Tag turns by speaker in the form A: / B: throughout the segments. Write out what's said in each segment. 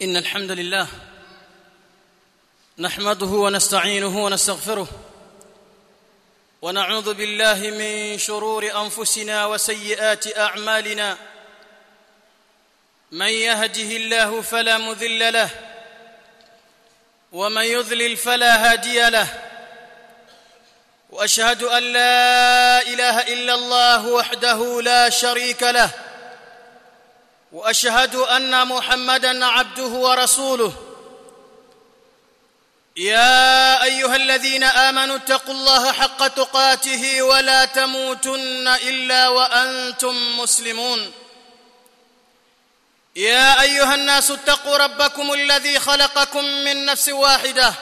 A: ان الحمد لله نحمده ونستعينه ونستغفره ونعوذ بالله من شرور انفسنا وسيئات اعمالنا من يهده الله فلا مذل له ومن يضلل فلا هادي له واشهد ان لا اله الا الله وحده لا شريك له واشهد ان محمدا عبده ورسوله يا ايها الذين امنوا اتقوا الله حق تقاته ولا تموتن الا وانتم مسلمون يا ايها الناس اتقوا ربكم الذي خلقكم من نفس واحده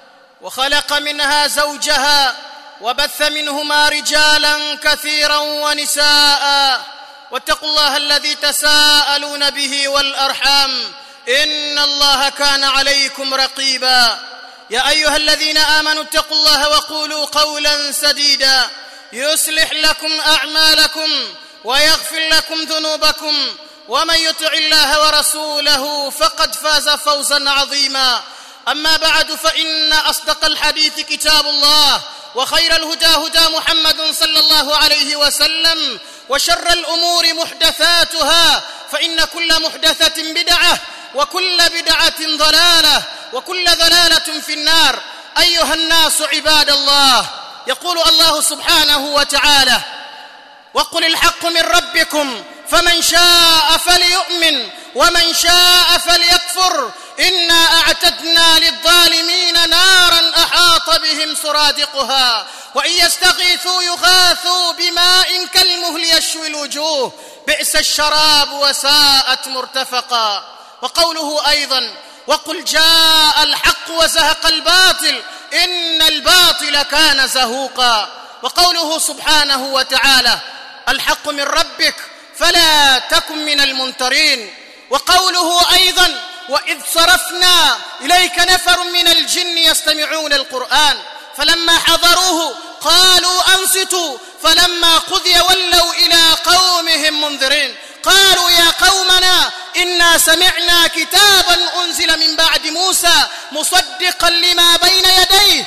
A: وخلق منها زوجها وبث منهما رجالا كثيرا ونساء واتقوا الله الذي تساءلون به والارحام ان الله كان عليكم رقيبا يا ايها الذين امنوا اتقوا الله وقولوا قولا سديدا يصلح لكم اعمالكم ويغفر لكم ذنوبكم ومن يطع الله ورسوله فقد فاز فوزا عظيما اما بعد فان اصدق الحديث كتاب الله وخير الهدى هدى محمد صلى الله عليه وسلم وشر الامور محدثاتها فان كل محدثه بدعه وكل بدعه ضلاله وكل ضلاله في النار ايها الناس عباد الله يقول الله سبحانه وتعالى وقل الحق من ربكم فمن شاء فليؤمن ومن شاء فليكفر انا اعتدنا للظالمين نارا احاط بهم سرادقها وان يستغيثوا يغاثوا بماء كالمهل يشوي الوجوه بئس الشراب وساءت مرتفقا وقوله ايضا وقل جاء الحق وزهق الباطل ان الباطل كان زهوقا وقوله سبحانه وتعالى الحق من ربك فلا تكن من الممترين وقوله ايضا واذ صرفنا اليك نفر من الجن يستمعون القران فلما حضروه قالوا انصتوا فلما قضي ولوا الى قومهم منذرين قالوا يا قومنا انا سمعنا كتابا انزل من بعد موسى مصدقا لما بين يديه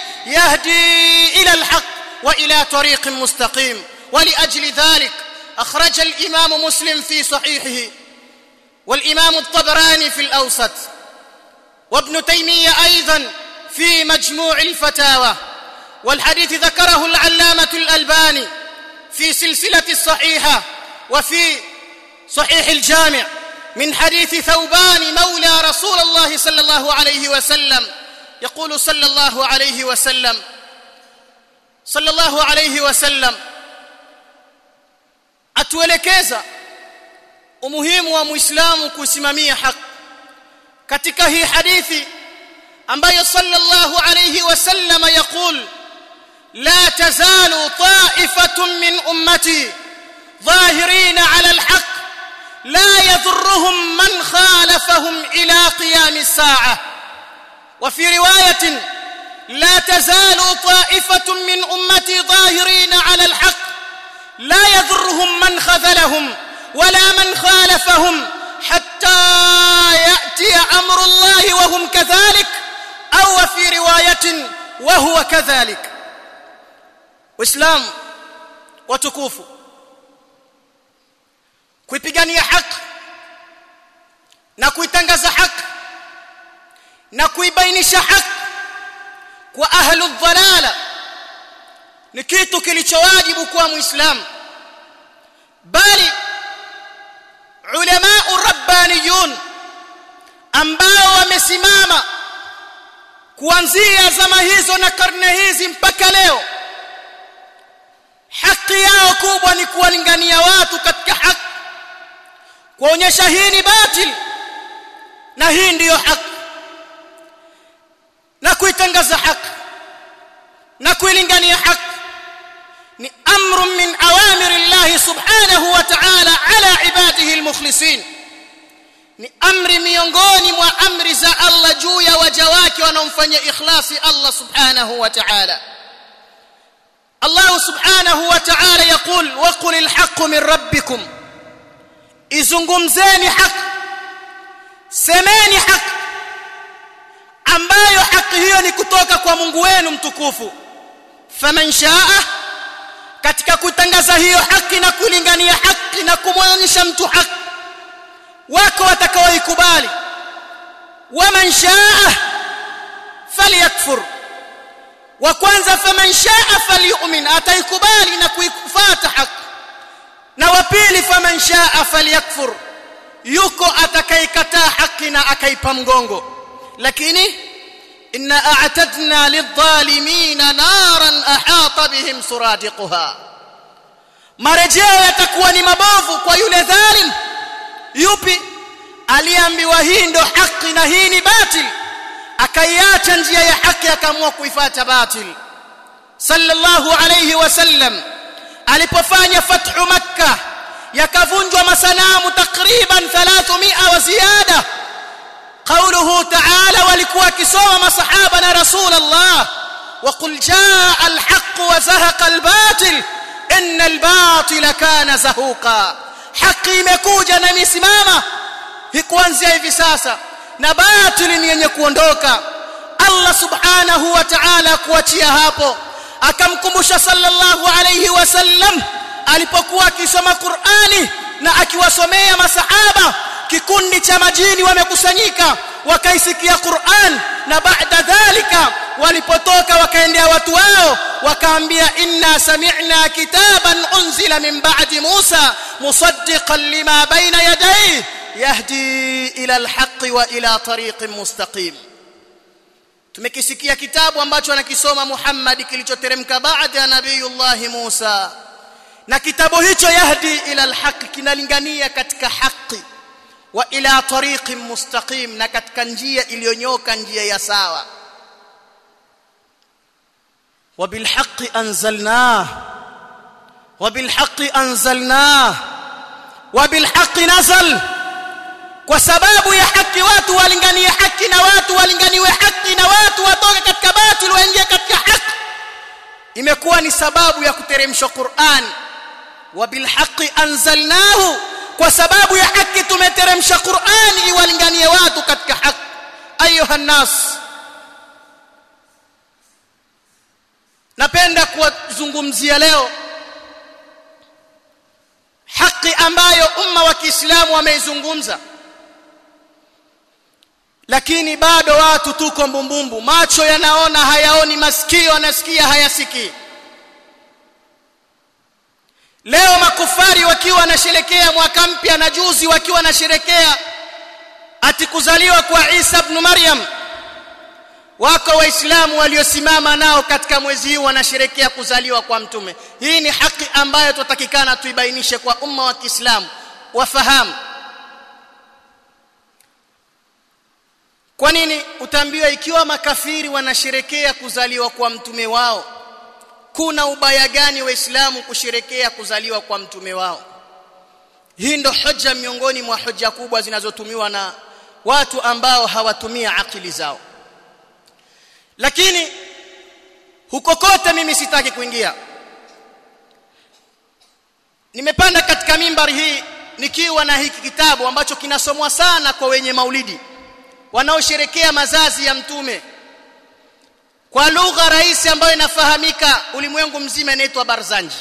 A: يهدي الى الحق والى طريق مستقيم ولاجل ذلك اخرج الامام مسلم في صحيحه والامام الطبراني في الاوسط وابن تيميه ايضا في مجموع الفتاوى والحديث ذكره العلامه الالباني في سلسله الصحيحه وفي صحيح الجامع من حديث ثوبان مولى رسول الله صلى الله عليه وسلم يقول صلى الله عليه وسلم صلى الله عليه وسلم atuelekeza umuhimu wa muislamu kusimamia haki katika hii hadithi ambayo sallallahu alayhi wasallam yaqul la tazalu ta'ifatun min ummati ظاهرين على الحق لا يضرهم من خالفهم الى قيام الساعه وفي روايه لا تزال طائفه من امتي ظاهرين على الحق لا يضرهم من خذلهم ولا من خالفهم حتى ياتي امر الله وهم كذلك او في روايه وهو كذلك واسلام وتكوفوا kuipigania haki na kuitangaza haki na kuibainisha haki kwa ahlu dhalala ni kitu kilichowajibu kwa muislamu bali ulama rabbaniyun ambao wamesimama kuanzia zama hizo na karne hizi mpaka leo haki yao kubwa ni kuwalingania watu katika haki kuonyesha hii ni batil na hii ndiyo haki na kuitangaza haki na kuilingania haki ni amru min awamir Allah subhanahu wa ta'ala ala ibadihi almukhlisin ni amri miongoni mwa amri za Allah juu ya waja wake wanaomfanyia ikhlasi Allah subhanahu wa ta'ala Allah subhanahu wa ta'ala yaqul wa qul alhaq min rabbikum izungumzeni haki semeni haki ambayo haki hiyo ni kutoka kwa Mungu wenu mtukufu faman shaa katika kutangaza hiyo haki na kulingania haki na kumwonyesha mtu haki wako watakaoikubali waman shaa falyakfur wa kwanza faman shaa falyu'min ataikubali na kuifuata haki na wa pili faman shaa falyakfur yuko atakayekataa haki na akaipa mgongo lakini inna a'tadna lidh-dhalimin naran ahata bihim suradiquha marejeo yatakuwa ni mabovu kwa yule dhalim yupi aliambiwa hii ndo haki na hii ni batil akaiacha njia ya haki akaamua kuifuata batil sallallahu alayhi wasallam alipofanya fathu makkah yakavunjwa masanamu takriban 300 wa ziada قوله تعالى walikuwa kisoma masahaba na rasul Allah وقل جاء الحق وزهق الباطل ان الباطل كان زهوقا haki imekuja na imesimama kuanzia hivi sasa na batili ni yenye kuondoka Allah subhanahu wa ta'ala kuachia hapo akamkumbusha sallallahu alayhi wasallam alipokuwa akisoma Qur'ani na akiwasomea masahaba kikundi cha majini wamekusanyika wakaisikia Qur'an na baada dhalika walipotoka wakaendea watu wao wakaambia inna sami'na kitaban unzila min ba'di Musa musaddiqan lima bayna yadayhi yahdi ila alhaqqi wa ila tariqin mustaqim tumekisikia kitabu ambacho anakisoma Muhammad kilichoteremka baada ya nabiyullah Musa na kitabu hicho yahdi ila alhaqqi kinalingania katika haki wa ila tariqin mustaqim na katika njia iliyonyoka njia ya sawa وبالحق أنزلناه وبالحق أنزلناه وبالحق نزل kwa sababu ya haki watu walinganie haki na watu walinganiwe haki na watu watoke katika batil waingie katika haki imekuwa ni sababu ya kuteremshwa Qur'an wabilhaqi anzalnahu kwa sababu ya haki tumeteremsha Qur'an iwalinganie watu katika haki ayuha nas napenda kuwazungumzia leo haki ambayo umma wa Kiislamu wameizungumza lakini bado watu tuko mbumbumbu macho yanaona hayaoni masikio yanasikia hayasikii leo makufari wakiwa wanasherekea mwaka mpya na juzi wakiwa wanasherekea ati kuzaliwa kwa Isa ibn Maryam wako waislamu waliosimama nao katika mwezi huu wanasherekea kuzaliwa kwa mtume hii ni haki ambayo tutakikana tuibainishe kwa umma wa Kiislamu wafahamu kwa nini utaambiwa ikiwa makafiri wanasherekea kuzaliwa kwa mtume wao kuna ubaya gani waislamu kusherekea kuzaliwa kwa mtume wao hii ndo hoja miongoni mwa hoja kubwa zinazotumiwa na watu ambao hawatumia akili zao lakini huko kote mimi sitaki kuingia nimepanda katika mimbari hii nikiwa na hiki kitabu ambacho kinasomwa sana kwa wenye maulidi wanaosherekea mazazi ya mtume kwa lugha rahisi ambayo inafahamika ulimwengu mzima inaitwa barzanji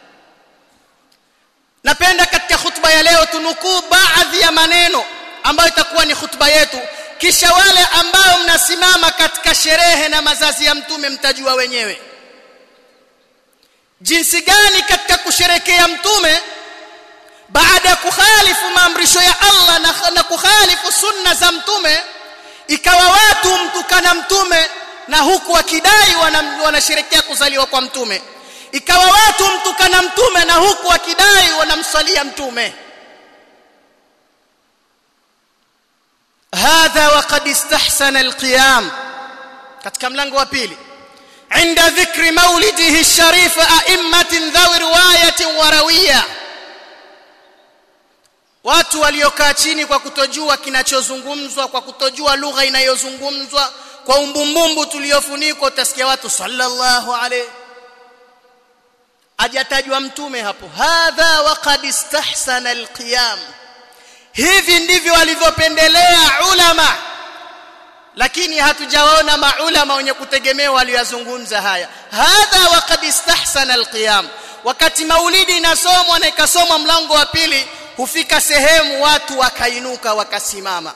A: napenda katika hutuba ya leo tunukuu baadhi ya maneno ambayo itakuwa ni hutuba yetu kisha wale ambao mnasimama katika sherehe na mazazi ya mtume mtajua wenyewe jinsi gani katika kusherekea mtume baada ya kukhalifu maamrisho ya Allah na, na kukhalifu sunna za mtume ikawa watu mtukana mtume na huku wakidai wanasherekea wana kuzaliwa kwa mtume ikawa watu mtukana mtume na huku wakidai wanamswalia mtume hadha waqad istahsana alqiyam katika mlango wa pili عند ذكر مولده الشريف أئمة ذوي رواية وروية watu waliokaa chini kwa kutojua kinachozungumzwa kwa kutojua lugha inayozungumzwa kwa umbumbumbu tuliofunikwa utasikia watu sallallahu alayhi ajatajwa mtume hapo hadha waqad istahsana alqiyam hivi ndivyo walivyopendelea ulama lakini hatujawaona maulama wenye kutegemewa waliyozungumza haya hadha waqad istahsana alqiyam wakati maulidi inasomwa na ikasomwa mlango wa pili hufika sehemu watu wakainuka wakasimama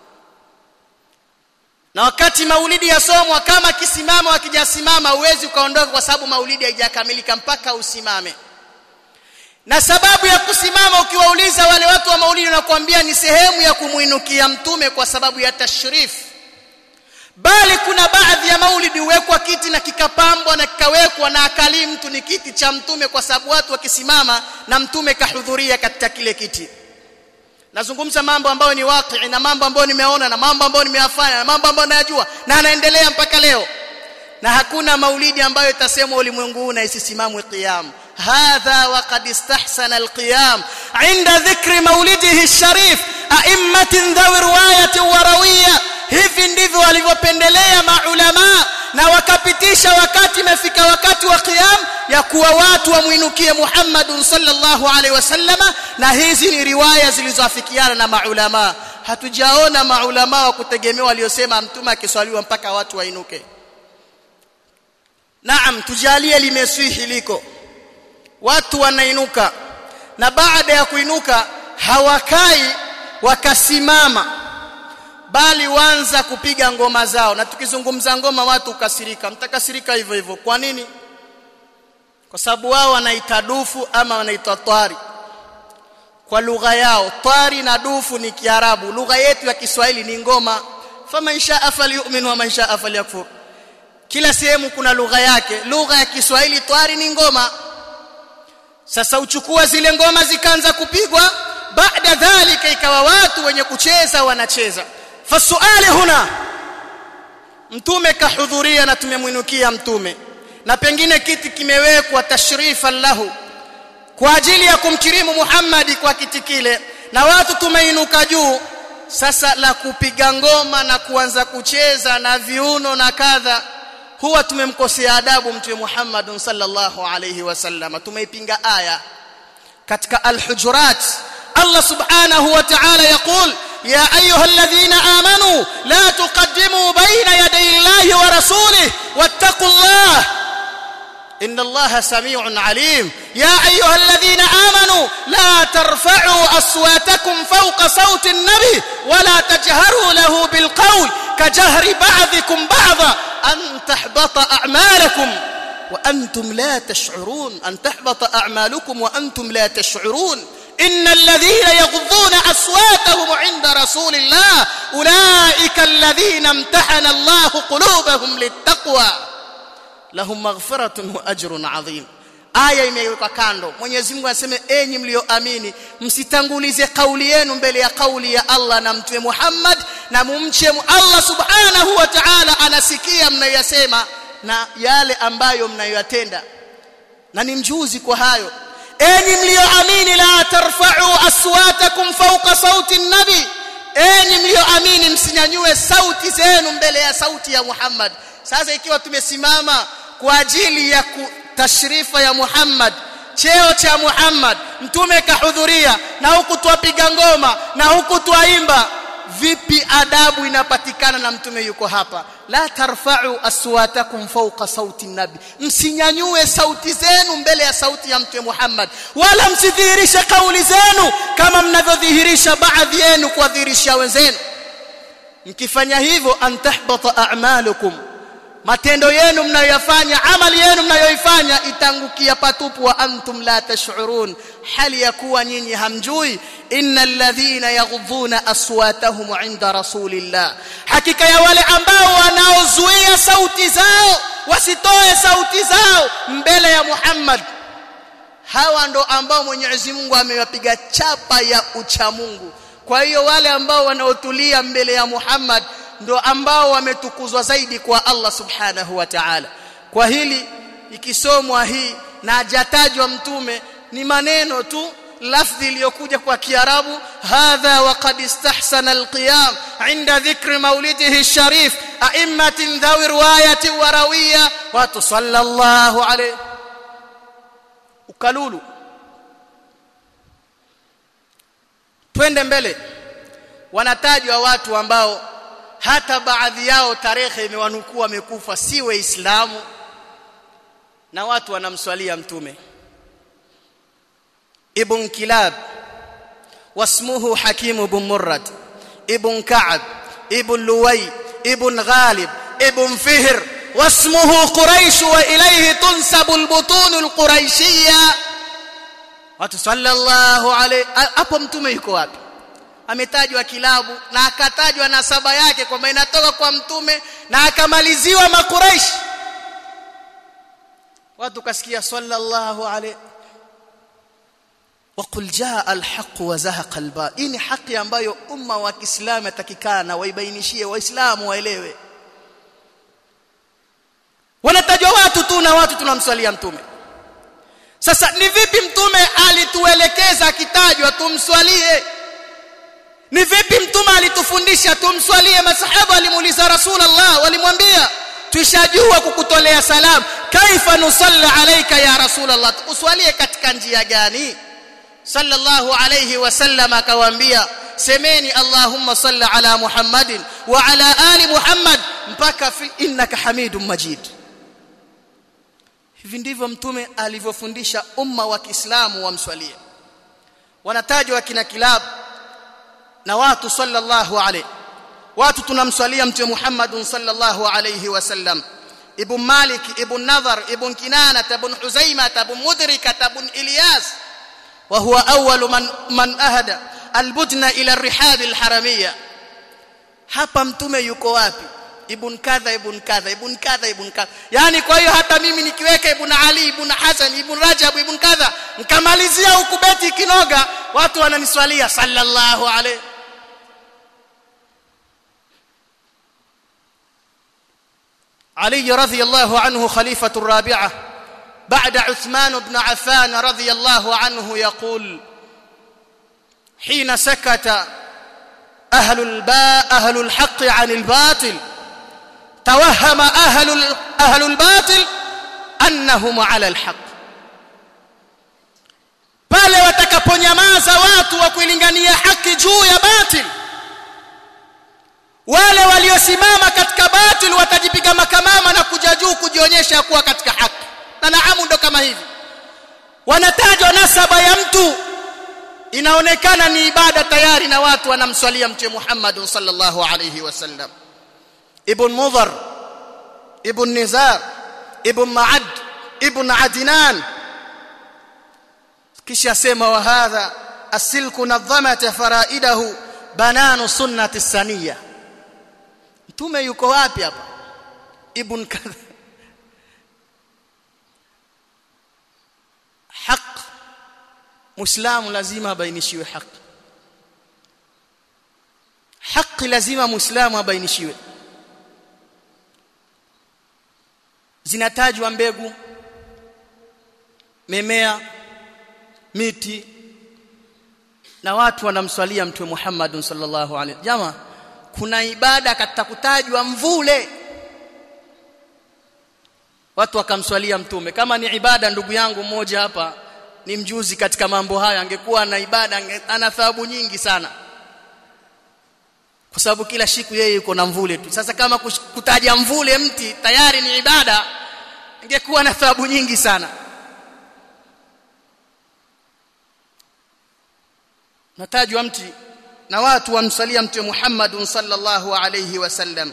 A: na wakati maulidi yasomwa kama kisimama wakijasimama huwezi ukaondoka kwa sababu maulidi haijakamilika mpaka usimame na sababu ya kusimama ukiwauliza wale watu wa maulidi wanakuambia ni sehemu ya kumuinukia mtume kwa sababu ya tashrif bali kuna baadhi ya maulidi huwekwa kiti na kikapambwa na kikawekwa na akali mtu ni kiti cha mtume kwa sababu watu wakisimama na mtume kahudhuria katika kile kiti nazungumza mambo ambayo ni waqi na mambo ambayo nimeona na mambo ambayo nimeyafanya na mambo ambayo nayajua na anaendelea mpaka leo na hakuna maulidi ambayo itasemwa ulimwengu huu na isisimamwe qiyam hadha waqad istahsana alqiyam inda dhikri maulidihi alsharif a'immatin dhawi riwayati wa rawiya hivi ndivyo walivyopendelea maulama na wakapitisha wakati imefika wakati wa qiyam ya kuwa watu wamwinukie Muhammad sallallahu alaihi wasallama na hizi ni riwaya zilizoafikiana na maulama hatujaona maulama wa kutegemewa waliosema mtume akiswaliwa mpaka watu wainuke Naam tujalie limeswihi liko watu wanainuka na baada ya kuinuka hawakai wakasimama bali wanza kupiga ngoma zao na tukizungumza ngoma watu ukasirika mtakasirika hivyo hivyo kwa nini kwa sababu wao wanaita dufu ama wanaita twari kwa lugha yao twari na dufu ni kiarabu lugha yetu ya Kiswahili ni ngoma faman shaa falyu'min wa man shaa falyakfur kila sehemu kuna lugha yake lugha ya Kiswahili twari ni ngoma sasa uchukua zile ngoma zikaanza kupigwa baada dhalika ikawa watu wenye kucheza wanacheza fasuali huna mtume kahudhuria na tumemwinukia mtume na pengine kiti kimewekwa tashrifan lahu kwa ajili ya kumkirimu Muhammadi kwa kiti kile na watu tumeinuka juu sasa la kupiga ngoma na kuanza kucheza na viuno na kadha huwa tumemkosea adabu mtume Muhammad sallallahu alayhi wasallam tumeipinga aya katika al-hujurat Allah subhanahu wa ta'ala yaqul يا أيها الذين آمنوا لا تقدموا بين يدي الله ورسوله واتقوا الله إن الله سميع عليم يا أيها الذين آمنوا لا ترفعوا أصواتكم فوق صوت النبي ولا تجهروا له بالقول كجهر بعضكم بعضا أن تحبط أعمالكم وأنتم لا تشعرون أن تحبط أعمالكم وأنتم لا تشعرون إن الذين يغضون أصواتهم عند رسول الله أولئك الذين امتحن الله قلوبهم للتقوى lahum maghfiratun wa ajrun adhim aya imewekwa kando Mwenyezi Mungu anasema enyi mlioamini msitangulize kauli yenu mbele ya kauli ya Allah na mtume Muhammad na mumche Allah subhanahu wa ta'ala anasikia mnayoyasema na yale ambayo mnayoyatenda na ni mjuzi kwa hayo enyi mlioamini la tarfa'u aswatakum fawqa sauti an-nabi enyi mlioamini msinyanyue sauti zenu mbele ya sauti ya Muhammad sasa ikiwa tumesimama kwa ajili ya tashrifa ya Muhammad cheo cha Muhammad mtume kahudhuria na huku twapiga ngoma na huku twaimba vipi adabu inapatikana na mtume yuko hapa la tarfa'u aswatakum fawqa sauti nabi msinyanyue sauti zenu mbele ya sauti ya mtume Muhammad wala msidhihirishe kauli zenu kama mnavyodhihirisha baadhi yenu kuwadhihirisha wenzenu mkifanya hivyo antahbata a'malukum matendo yenu mnayoyafanya amali yenu mnayoifanya itangukia patupu wa antum la tash'urun hali ya kuwa nyinyi hamjui innal ladhina yaghdhuna aswatahum 'inda rasulillah hakika ya wale ambao wanaozuia sauti zao wasitoe sauti zao mbele ya Muhammad hawa ndo ambao Mwenyezi Mungu amewapiga chapa ya uchamungu kwa hiyo wale ambao wanaotulia mbele ya Muhammad ndo ambao wametukuzwa zaidi kwa Allah subhanahu wa ta'ala kwa hili ikisomwa hii na hajatajwa mtume ni maneno tu lafdhi iliyokuja kwa kiarabu hadha wa qad istahsana alqiyam inda dhikri maulidihi sharif a'immatin dhawi riwayati wa rawiya wa sallallahu alayhi ukalulu twende mbele wanatajwa watu ambao hata baadhi yao tarehe imewanukua wamekufa si waislamu na watu wanamswalia mtume ibn kilab wasmuhu hakim ibn murrad ibn ka'b ibn luway ibn ghalib ibn fihr واسمه قريش واليه تنسب البطون القريشيه watu sallallahu alayhi hapo mtume yuko wapi ametajwa kilabu na akatajwa nasaba yake kwamba inatoka kwa mtume na akamaliziwa makuraish watu kasikia sallallahu alayhi وقل جاء الحق وزهق الباطل hii ni haki ambayo umma wa Kiislamu atakikana waibainishie waislamu waelewe wanatajwa watu tu na watu tunamswalia mtume sasa ni vipi mtume alituelekeza akitajwa tumswalie ni vipi mtume alitufundisha tumswalie masahaba walimuuliza rasulullah walimwambia tushajua kukutolea salam kaifa nusalla alayka ya rasulullah uswalie katika njia gani sallallahu alayhi wasallam akawaambia semeni allahumma salli ala muhammadin wa ala ali muhammad mpaka fi innaka hamidum majid hivi ndivyo mtume alivyofundisha umma wa Kiislamu wamswalie wanatajwa kina kilab na watu sallallahu alayhi watu tunamswalia mtume Muhammad sallallahu alayhi wasallam ibn Malik ibn Nadhar ibn Kinana ibn Huzaima ibn Mudrika ibn Ilyas وهو أول من من أهدى البدن إلى الرحاب الحرمية hapa mtume yuko wapi ibn kadha ibn kadha ibn kadha ibn kadha yani kwa hiyo hata mimi nikiweka ibn ali ibn hasan ibn rajab ibn kadha nikamalizia huku beti kinoga watu wananiswalia sallallahu alayhi علي رضي الله عنه خليفة الرابعة بعد عثمان بن عفان رضي الله عنه يقول حين سكت أهل الباء أهل الحق عن الباطل توهم أهل أهل الباطل أنهم على الحق pale watakaponyamaza watu wa kuilingania haki juu ya batil wale waliosimama katika batil watajipiga makamama na kuja juu kujionyesha kuwa katika haki na naamu ndo kama hivi wanatajwa nasaba ya mtu inaonekana ni ibada tayari na watu wanamswalia mtume Muhammad sallallahu alayhi wasallam ibn mudhar ibn nizar ibn ma'ad ibn adnan kisha sema wa hadha asilku nadhamat faraidahu bananu sunnati saniya mtume yuko wapi hapa ibn kadha haq muislamu lazima abainishiwe haki haki lazima muislamu abainishiwe zinatajwa mbegu memea miti na watu wanamswalia mtume Muhammad sallallahu alaihi jama kuna ibada katika kutajwa mvule watu wakamswalia mtume kama ni ibada ndugu yangu mmoja hapa ni mjuzi katika mambo haya angekuwa na ibada ana thawabu nyingi sana kwa sababu kila siku yeye yuko na mvule tu sasa kama kutaja mvule mti tayari ni ibada angekuwa na thawabu nyingi sana natajwa mti na watu wamsalia mtume Muhammad sallallahu alayhi wasallam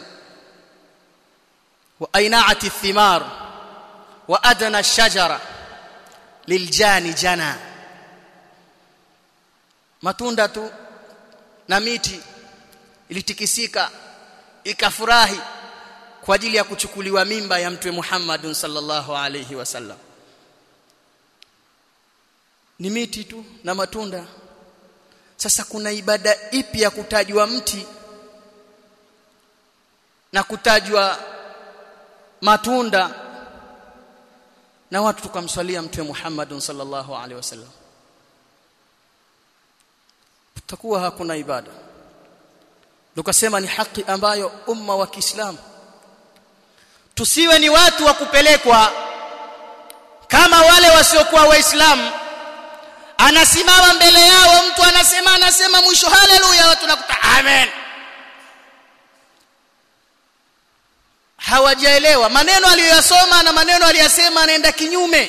A: wa ainaati thimar wa adna ash-shajara liljani jana matunda tu na miti ilitikisika ikafurahi kwa ajili ya kuchukuliwa mimba ya mtume Muhammad sallallahu alayhi wasallam ni miti tu na matunda sasa kuna ibada ipi ya kutajwa mti na kutajwa matunda na watu tukamswalia mtume Muhammad sallallahu alaihi wasallam tutakuwa hakuna ibada tukasema ni haki ambayo umma wa Kiislamu tusiwe ni watu wa kupelekwa kama wale wasiokuwa waislamu anasimama mbele yao mtu anasema anasema mwisho haleluya watu nakuta amen hawajaelewa maneno aliyoyasoma na maneno aliyasema anaenda kinyume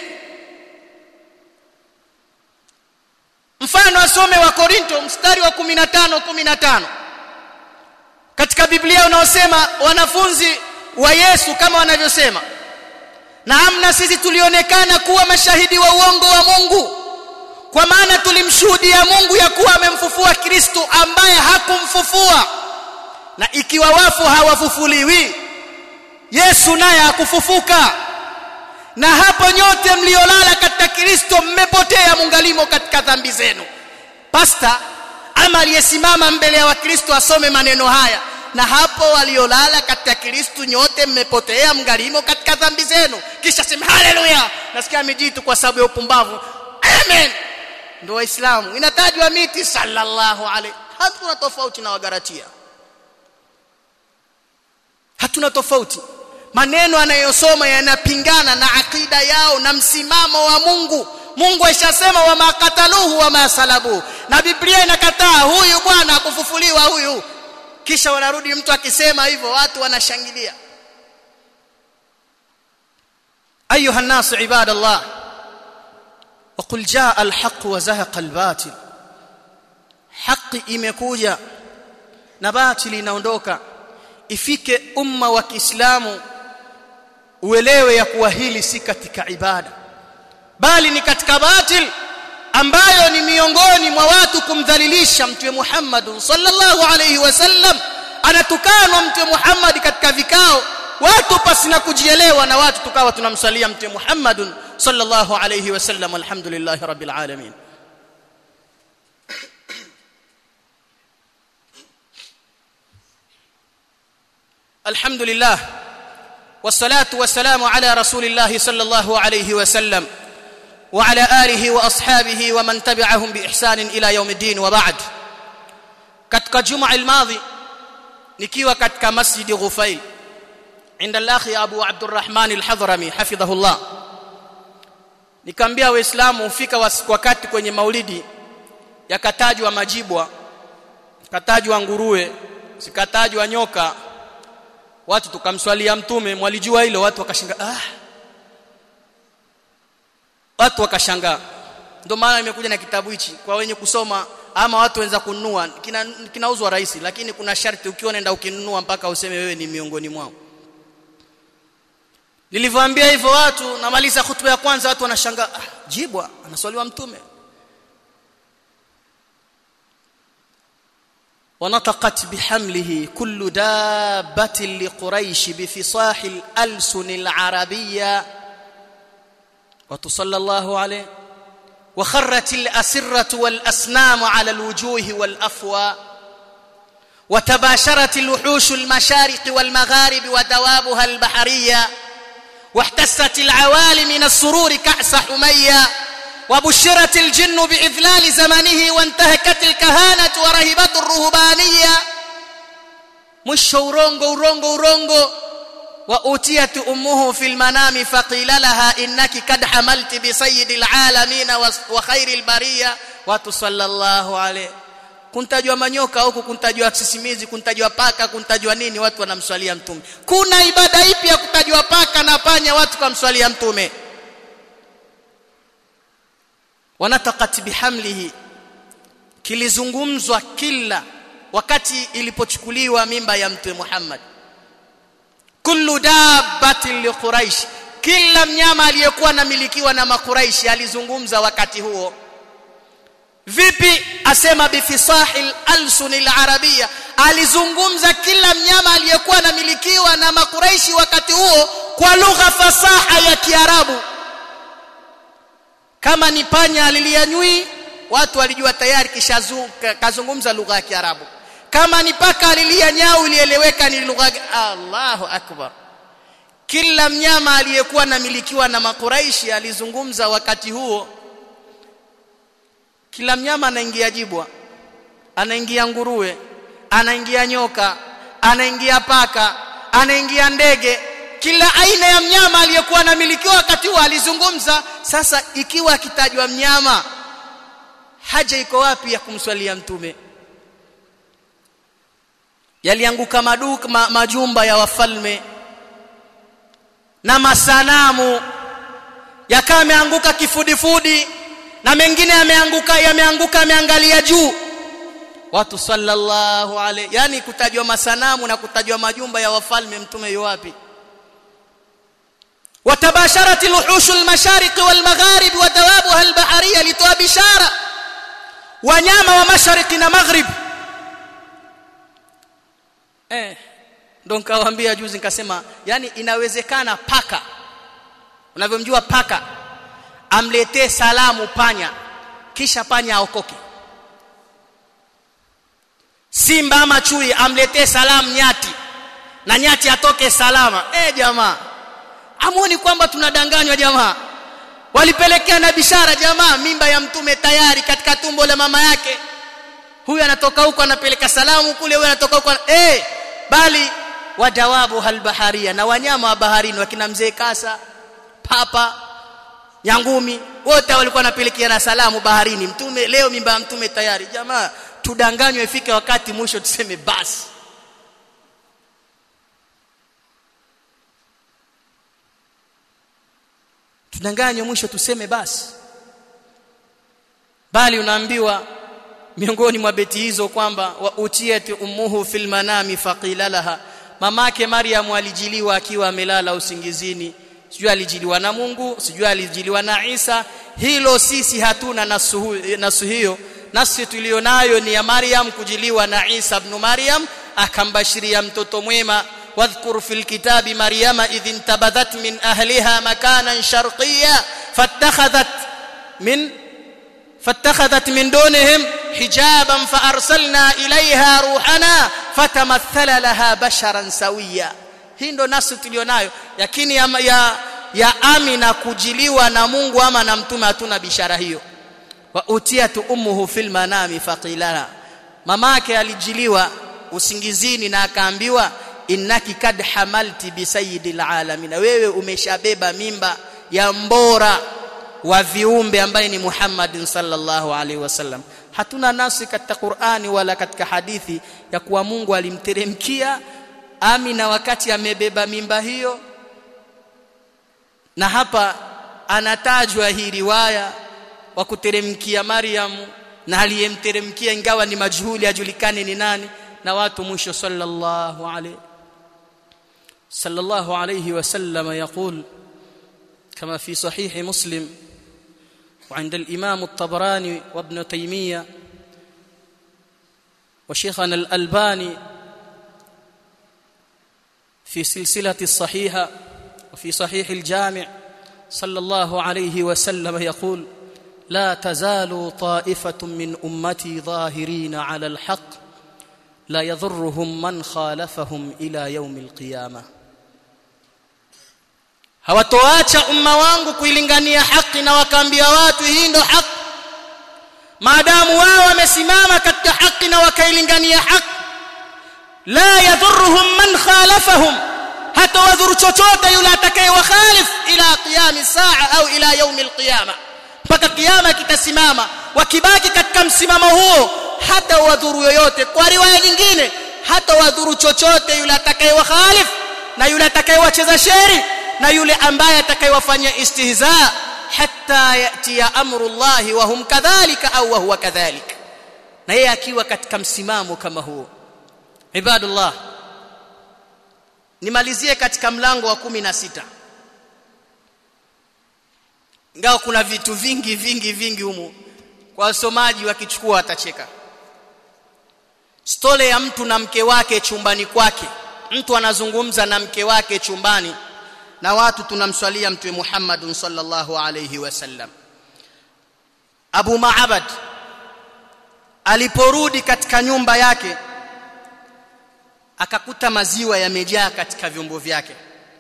A: mfano asome wa Korinto mstari wa 15 15 katika Biblia unaosema wanafunzi wa Yesu kama wanavyosema na amna sisi tulionekana kuwa mashahidi wa uongo wa Mungu kwa maana tulimshuhudia Mungu ya kuwa amemfufua Kristo ambaye hakumfufua na ikiwa wafu hawafufuliwi Yesu naye hakufufuka na hapo nyote mliolala katika Kristo mmepotea mungalimo katika dhambi zenu pasta ama aliyesimama mbele ya wakristo asome maneno haya na hapo waliolala katika Kristo nyote mmepotea mngalimo katika dhambi zenu kisha sema haleluya nasikia mijitu kwa sababu ya upumbavu amen ndio waislamu inatajwa miti sallallahu alaihi hatuna tofauti na wagaratia hatuna tofauti maneno anayosoma yanapingana na akida yao na msimamo wa Mungu Mungu aishasema wa makataluhu wa masalabu na Biblia inakataa huyu bwana kufufuliwa huyu kisha wanarudi mtu akisema hivyo watu wanashangilia ayuha الناس عباد الله وقل جاء الحق وزهق الباطل haki imekuja na batili inaondoka ifike umma wa Kiislamu uelewe ya kuwa hili si katika ibada bali ni katika batil ambayo ni miongoni mwa watu kumdhalilisha mtume Muhammad sallallahu alayhi wasallam anatukanwa mtume Muhammad katika vikao watu pasina kujielewa na watu tukawa tunamsalia mtume Muhammad sallallahu alayhi wasallam alhamdulillah rabbil alamin الحمد لله والصلاه والسلام على رسول الله صلى الله عليه وسلم وعلى اله واصحابه ومن تبعهم باحسان الى يوم الدين وبعد katika juma almadhi nikiwa katika masjid Ghufail عند الاخ ابو عبد الرحمن الحضرمي حفظه الله nikamwambia waislamu ufika wakati kwenye maulidi yakatajwa majibwa katajwa nguruwe sikatajwa nyoka watu tukamswalia mtume mwalijua hilo watu wakashangaa ah watu wakashangaa ndio maana nimekuja na kitabu hichi kwa wenye kusoma ama watu wenza kununua kina, kinauzwa rahisi lakini kuna sharti ukiwa unaenda ukinunua mpaka useme wewe ni miongoni mwao nilivyoambia hivyo watu namaliza hutuba ya kwanza watu wanashangaa ah, jibwa anaswaliwa mtume ونطقت بحمله كل دابة لقريش بفصاح الألسن العربية وتصلى الله عليه وخرت الأسرة والأسنام على الوجوه والأفوى وتباشرت الوحوش المشارق والمغارب ودوابها البحرية واحتست العوالي من السرور كأس حمية وبشرت الجن بإذلال زمنه وانتهكت الكهانة ورهبة الرهبانية مش urongo urongo urongo وأتيت أمه في المنام فقيل لها إنك قد حملت بسيد العالمين وخير البرية وتصلى الله عليه kuntajwa manyoka huku kuntajwa sisimizi kuntajwa paka kuntajwa nini watu wanamswalia mtume kuna ibada ipi ya kutajwa paka na panya watu kumswalia mtume wanatakat bihamlihi kilizungumzwa kila wakati ilipochukuliwa mimba ya mtume Muhammad kullu dabbatin li quraish kila mnyama aliyekuwa namilikiwa na makuraishi alizungumza wakati huo vipi asema bifisahil alsunil arabia alizungumza kila mnyama aliyekuwa namilikiwa na makuraishi wakati huo kwa lugha fasaha ya kiarabu kama ni panya alilia nyui watu walijua tayari kisha kazungumza lugha ya kiarabu kama ni paka alilia nyau ilieleweka ni lugha Allahu akbar kila mnyama aliyekuwa namilikiwa na makuraishi alizungumza wakati huo kila mnyama anaingia jibwa anaingia nguruwe anaingia nyoka anaingia paka anaingia ndege kila aina ya mnyama aliyekuwa anamilikiwa wakati huo alizungumza sasa ikiwa akitajwa mnyama haja iko wapi ya kumswalia mtume yalianguka maduka ma, majumba ya wafalme na masanamu yakawa yameanguka kifudifudi na mengine yameanguka yameanguka yameangalia juu watu sallallahu alayhi yani kutajwa masanamu na kutajwa majumba ya wafalme mtume yuwapi وتباشرت الوحوش المشارق والمغارب ودوابها البحريه لتوى بشاره wanyama wa mashariki na maghrib eh ndo nikawaambia juzi nikasema yani inawezekana paka unavyomjua paka amletee salamu panya kisha panya aokoke simba ama chui amletee salamu nyati na nyati atoke salama eh jamaa amuoni kwamba tunadanganywa jamaa walipelekea na bishara jamaa mimba ya mtume tayari katika tumbo la mama yake huyu anatoka huko anapeleka salamu kule huyu anatoka huko eh bali wadawabu halbaharia na wanyama wa baharini wakina mzee kasa papa nyangumi wote walikuwa wanapelekea na salamu baharini mtume leo mimba ya mtume tayari jamaa tudanganywe ifike wakati mwisho tuseme basi tudanganywe mwisho tuseme basi bali unaambiwa miongoni mwa beti hizo kwamba wa utiyati ummuhu fil manami faqila laha mamake Maryam alijiliwa akiwa amelala usingizini sijui alijiliwa na Mungu sijui alijiliwa na Isa hilo sisi hatuna nasu, nasu hiyo nasi tulionayo ni ya Maryam kujiliwa na Isa ibn Maryam akambashiria mtoto mwema واذكر في الكتاب مريم إذ انتبذت من أهلها مكانا شرقيا فاتخذت من فاتخذت من دونهم حجابا فأرسلنا إليها روحنا فتمثل لها بشرا سويا hii ndo nasi tulionayo lakini ya, ya, ya amina kujiliwa na Mungu ama na mtume hatuna bishara hiyo wa utiyatu ummuhu fil manami faqilana mamake alijiliwa usingizini na akaambiwa innaki kad hamalti bi sayyidil alamin wewe umeshabeba mimba ya mbora wa viumbe ambaye ni Muhammad sallallahu alaihi wasallam hatuna nasi katika Qur'ani wala katika hadithi ya kuwa Mungu alimteremkia Amina wakati amebeba mimba hiyo na hapa anatajwa hii riwaya wa kuteremkia Maryam na aliyemteremkia ingawa ni majhuli ajulikane ni nani na watu mwisho sallallahu alayhi صلى الله عليه وسلم يقول كما في صحيح مسلم وعند الإمام الطبراني وابن تيمية وشيخنا الألباني في سلسلة الصحيحة وفي صحيح الجامع صلى الله عليه وسلم يقول لا تزال طائفة من أمتي ظاهرين على الحق لا يضرهم من خالفهم إلى يوم القيامة hawatoacha umma wangu kuilingania haki na wakaambia watu hii ndo haki maadamu wao wamesimama katika haki na wakailingania haki la yadhurruhum man khalafahum hata wadhuru chochote yule atakayewakhalif ila qiyami saa au ila yaumi alqiyama mpaka kiyama kitasimama wakibaki katika msimamo huo hata wadhuru yoyote kwa riwaya nyingine hata wadhuru chochote yule atakayewakhalif na yule atakayewacheza sheri na yule ambaye atakayewafanyia istihza hatta yati ya amru Allah wa hum kadhalika au wa huwa kadhalik na yeye akiwa katika msimamo kama huo ibadullah nimalizie katika mlango wa kumi na sita ngao kuna vitu vingi vingi vingi humu kwa wasomaji wakichukua watacheka stole ya mtu na mke wake chumbani kwake mtu anazungumza na mke wake chumbani na watu tunamswalia mtume Muhammad sallallahu alayhi wasallam Abu Ma'abad aliporudi katika nyumba yake akakuta maziwa yamejaa katika vyombo vyake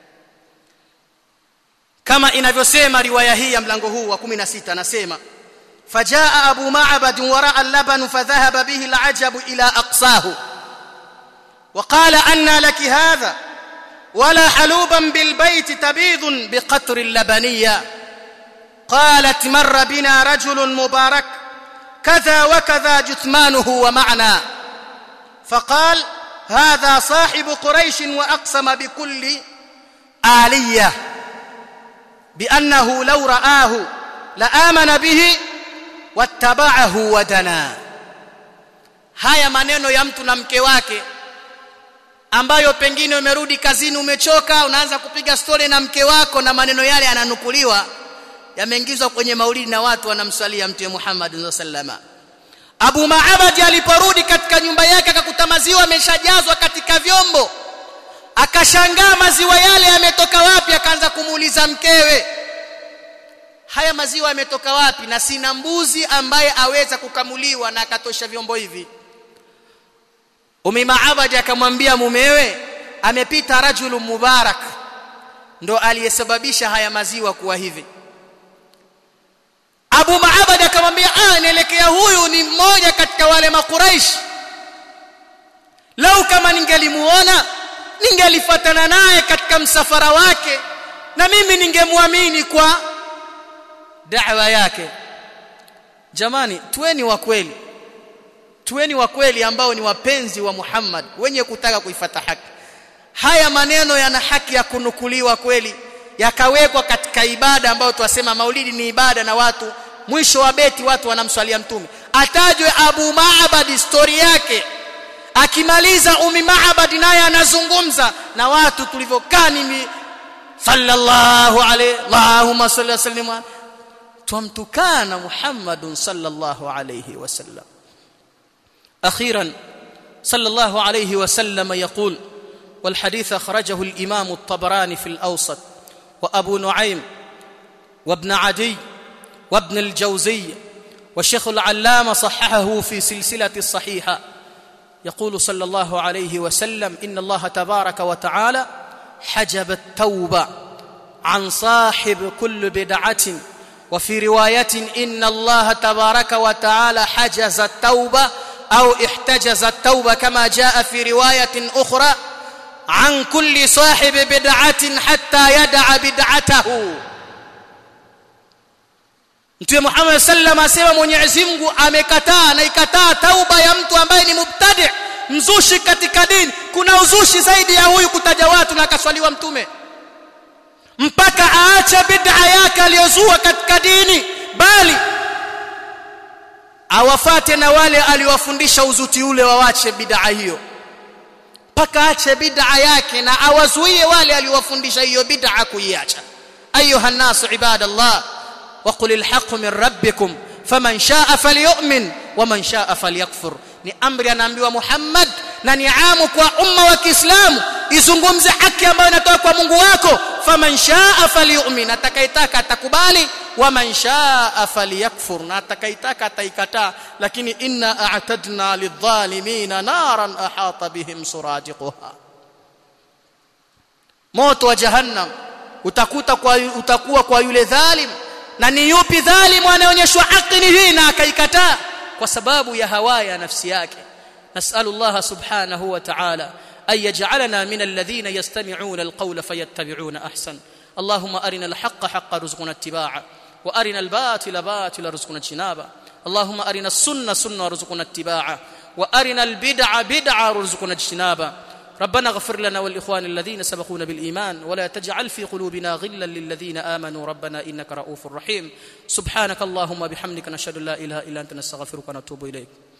A: kama inavyosema riwaya hii ya mlango huu wa 16 anasema fajaa abu ma'bad wara al-laban fadhahaba bihi al-ajab ila aqsahu وقال أن لك هذا ولا حلوبا بالبيت تبيض بقطر اللبنية قالت مر بنا رجل مبارك كذا وكذا جثمانه ومعنا فقال هذا صاحب قريش وأقسم بكل آلية biannahu law ra'ahu la amana bihi wattaba'ahu wadana haya maneno ya mtu na mke wake ambayo pengine umerudi kazini umechoka unaanza kupiga stori na mke wako na maneno yale yananukuliwa yameingizwa kwenye maulidi na watu wanamswalia mtume Muhammad sallama Abu Maabadi aliporudi katika nyumba yake akakuta maziwa ameshajazwa katika vyombo akashangaa maziwa yale yametoka wapi akaanza kumuuliza mkewe haya maziwa yametoka wapi na sina mbuzi ambaye aweza kukamuliwa na akatosha vyombo hivi Umi Maabadi akamwambia mumewe amepita rajulu mubarak ndo aliyesababisha haya maziwa kuwa hivi Abu Maabad akamwambia ah nielekea huyu ni mmoja katika wale makuraish lau kama ningelimuona ningelifuatana naye katika msafara wake na mimi ningemwamini kwa da'wa yake jamani tuweni wa kweli tuweni wa kweli ambao ni wapenzi wa Muhammad wenye kutaka kuifata haki haya maneno yana haki ya kunukuliwa kweli yakawekwa katika ibada ambayo tuwasema maulidi ni ibada na watu mwisho wa beti watu wanamswalia mtume atajwe Abu Maabad story yake akimaliza Umi Maabad naye anazungumza na watu tulivyokaa nimi sallallahu alayhi Allahumma salli wa sallim tumtukana Muhammadun sallallahu alayhi wasallam أخيرا صلى الله عليه وسلم يقول والحديث أخرجه الإمام الطبراني في الأوسط وأبو نعيم وابن عدي وابن الجوزي والشيخ العلامة صححه في سلسلة الصحيحة يقول صلى الله عليه وسلم إن الله تبارك وتعالى حجب التوبة عن صاحب كل بدعة وفي رواية إن الله تبارك وتعالى حجز التوبة أو احتجز التوبة كما جاء في رواية أخرى عن كل صاحب بدعة حتى يدع بدعته Mtume Muhammad sallam asema Mwenyezi Mungu amekataa na ikataa tauba ya mtu ambaye ni mubtadi mzushi katika dini kuna uzushi zaidi ya huyu kutaja watu na akaswaliwa mtume mpaka aache bid'a yake aliyozua katika dini bali awafate na wale aliwafundisha uzuti ule wawache bid'a hiyo mpaka ache bid'a yake na awazuie wale aliwafundisha hiyo bid'a kuiacha ayuha nasu ibadallah وقل الحق من ربكم فمن شاء فليؤمن ومن شاء فليكفر ni amri anaambiwa Muhammad na ni amu kwa umma wa Kiislamu izungumze haki ambayo inatoka kwa Mungu wako faman shaa falyu'min atakayetaka atakubali wa man shaa falyakfur na atakayetaka ataikataa lakini inna a'tadna lidh-dhalimina naran ahata bihim suradiquha moto wa jahannam utakuta kwa utakuwa kwa yule dhalim na ni yupi dhalimu anayeonyeshwa haki ni hii na akaikataa kwa sababu ya hawa ya nafsi yake nasalu Allah subhanahu wa ta'ala ay yaj'alana min alladhina yastami'una alqawla fayattabi'una ahsan اللهم أرنا الحق حقا رزقنا اتباعه وأرنا الباطل باطلا رزقنا اجتنابه اللهم أرنا السنة سنة رزقنا اتباعه وأرنا البدع بدعة رزقنا اجتنابه ربنا اغفر لنا والإخوان الذين سبقونا بالإيمان ولا تجعل في قلوبنا غلا للذين آمنوا ربنا إنك رؤوف رحيم سبحانك اللهم بحمدك نشهد لا إله إلا أنت نستغفرك ونتوب إليك